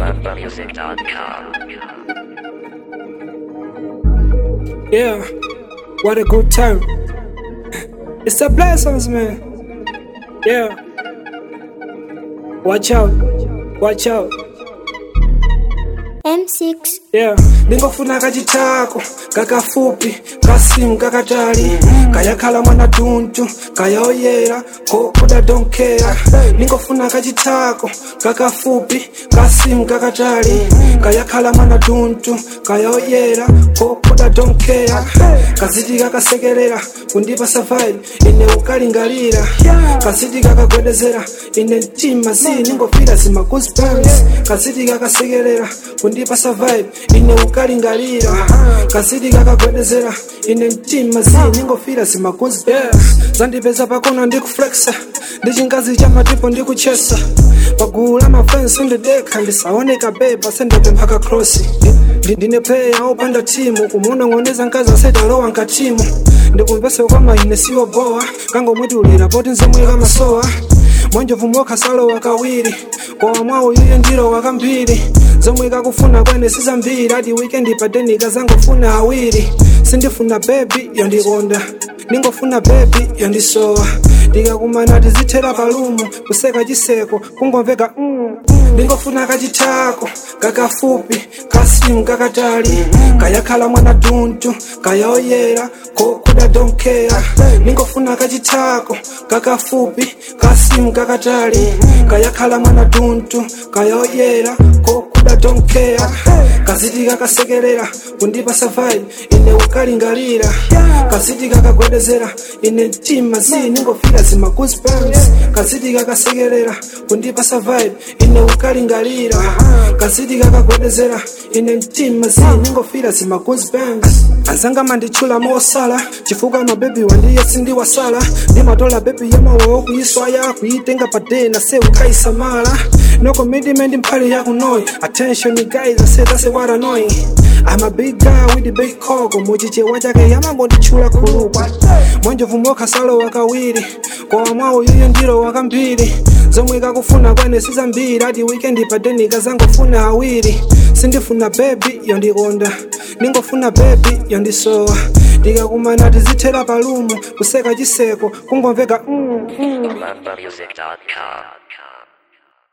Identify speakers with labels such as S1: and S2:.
S1: MambaMusic.com.
S2: Yeah, what a good time. It's the blessings, man. Yeah. Watch out, watch out.
S3: M6
S2: Yeah, ndingofuna kachitako kakafupi kasimu kakatali kayakhala mwana tuntu kayaoyera kokuda donkera ndingofuna kachitako kakafupi kasimu kakatali kayakhala mwana tuntu kayaoyera kokuda donkera kaziti kakasekerera kundipa safari ine ukalingalira kaziti kakagwedezera ine mtima zi ningofira zima goosebumps kaziti kakasekerera kundipa survive ine ukalingalira kazidi kakagwedezera ine mtima zi ningofira zima goosebumps zandipeza pakona ndikuflexa ndi chingazi cha matipo ndikuchesa pagulu la mafensi ndidekha ndisaoneka beba sendapemphaka krosi Ndi- ndine player opanda timu kumunong'oneza nkazi asetalowa nkatimu ndikumvese kwa maine siwo bowa kangomwetulira poti nzomwe kamasowa mwanjovu mokhasalowa kawiri kowa mwawo yuye ndiro wakambiri zomwe kakufuna kwene sizambiri ati wikendi padenika zangofuna awiri sindifuna bebi yondikonda ningofuna bebi yondisowa ndikakumana tizithera palumu kuseka chiseko kungomveka mm. ndingofuna kachitako kakafupi kasimu kakatali kayakhala mwana tuntu kayaoyera kokuda donkera ningofuna kachitako kakafupi kasimu kakatali kayakhala mwana tuntu kayaoyera kokuda donkera kaziti kakasekerera kundipa safari ine ukalingalira kaziti kakagwedezera ine mtima zi ningofira zima goosebumps kaziti kakasekerera kundipa safari ine ukalingalira kaziti kakagwedezera ine mtima zi ningofira zima goosebumps azanga manditchula mosala chifukwa mabebi wandiye sindiwasala ndimatola bebi yamawawo kuyiswaya kuyitenga padena se ukaisamala no commitment mphali yakunoyi attention guys i said that's what annoying I'm a big guy with the big coco muchichewa chake yamangonditchula khulukwa mwanjovu mokhasalo wakawiri kowa mwawo yuyo ndiro wakambiri zomwe kakufuna kwene sizambiri ati wikendi padenika zangofuna awiri sindifuna bebi yondikonda ningofuna bebi yondisowa ndikakumana tizithera palumu kuseka chiseko kungomveka mm.
S1: MambaMusic.com.